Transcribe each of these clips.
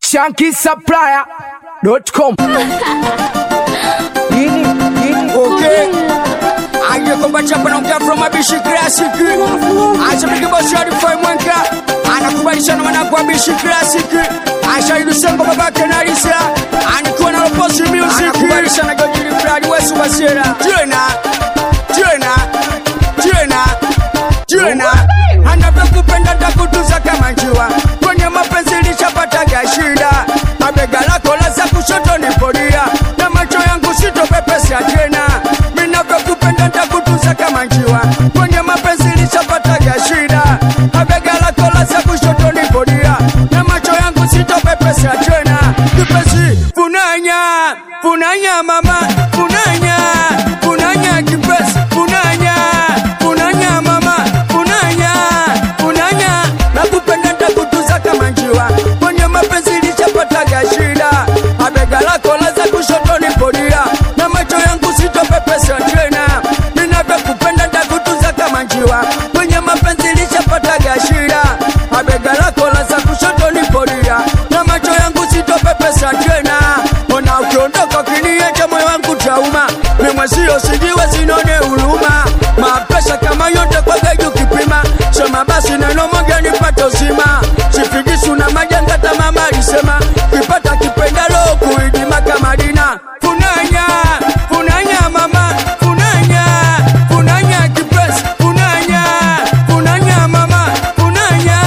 shankisupplier.com Okay. Aje kwamba chapa naongea from Abishi Classic. Acha mkibosi hadi Fai Mwenka. Anakubalisha na mwanangu wa Abishi Classic. Aisha Ilusengo babake na Lisa. Anikuwa na Loposi Music. Anakubalisha na Gojiri Brad Wesu Basira. Tena. Tena. Tena. Tena. Anavyokupenda takutuza kama njiwa. Kwenye mapenzi lishapataga shida. Mabega lako la za kushoto ni podia. Na macho yangu sitopepesa tena. Ninavyokupenda takutuza kama njiwa. Kwenye mapenzi lishapataga shida. Mabega lako la za kushoto ni podia. Na macho yangu sitopepesa tena. Kipenzi funanya, funanya mama, funanya, funanya kipenzi, funanya, funanya mama, funanya, funanya. Nakupenda takutuza kama njiwa. Kwenye mapenzi lishapataga shida. Mabega lako la za kushoto ni podia. Na macho yangu sitopepesa tena. Ninavyokupenda takutuza kama njiwa. Kwenye mapenzi lishapataga shida. Mabega lako la za kushoto ni podia. Na macho yangu sitopepesa tena. Ona ukiondoka kiniacha moyo wangu tauma. Mimwezio sijiwe sinone huruma. Mapesa kama yote kwa geju kipima. Sema basi neno moja nipate uzima. Sifigisu na majanga tamama alisema. Kipata kipendalo kuidima kama dina. Funanya, funanya mama, funanya, funanya kipesi, funanya, funanya mama, funanya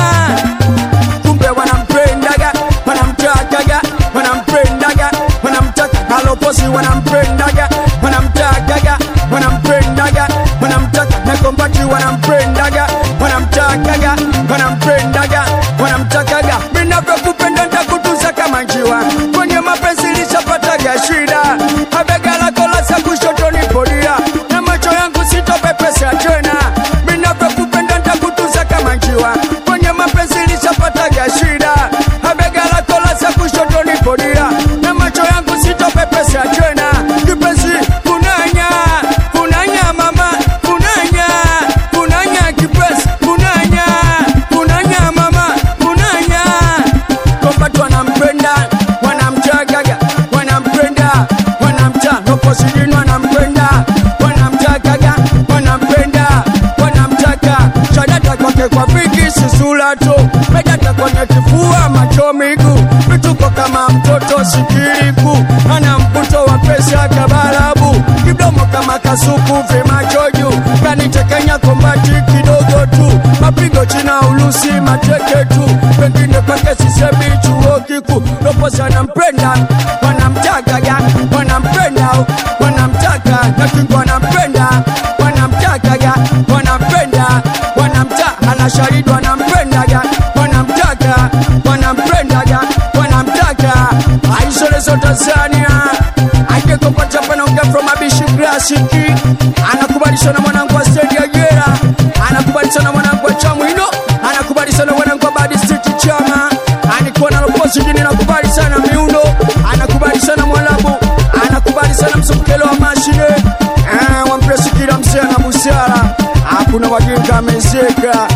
kumbe wanampendaga wanamtakaga wanampendaga wanamtaka haloposi wanampendaga wanamtakaga wanampendaga wanamtaka nakombati wanampendaga wanamtakaga wanampendaga wanamtakaga minavyokupenda ntakutuza kama njiwa kwenye mapenzi lishapataga shida mabega lako la za kushoto ni podia na macho yangu sitopepesa tena minavyokupenda ntakutuza kama njiwa kwenye mapenzi lishapataga shida mabega lako la za kushoto ni podia na macho yangu sitopepesa tena kipenzi funanya funanya mama funanya funanya kipenzi funanya funanya mama funanya kombatu wanampenda wanamchagaga wanampenda wanamcha noposidini wanampenda wanamchagaga wanampenda wanamchaka shadata kwake kwa viki sisulato medata kwenye kifua macho miguu vituko kama mtoto sikiriku ana mputo wa pesa kabarabu kidomo kama kasuku vimachoju kanitekenya kombati kidogo tu mapigo china ulusi mateke tu pengine kwake sisemi chuo kiku loposi wanampenda wanamtakaga wanampenda wanamtaka nakingo wanampenda wanamtakaga wanampenda wanamta anashahidi wanampendaga wanamtaka wanampendaga wanamtaka aisolezo tanzania akekopachapanaongea from abishi klasiki anakubalishwa na mwanangu wa stendi ya jera anakubalishwa na mwanangu wa chamwino anakubalishwa na mwanangu wa badi street chama anikuwa na loposi jini nakubali sana miundo anakubali sana mwalabu anakubali sana msukelo wa mashine eh, wampresikila msea na busara hakuna wajinga amezeka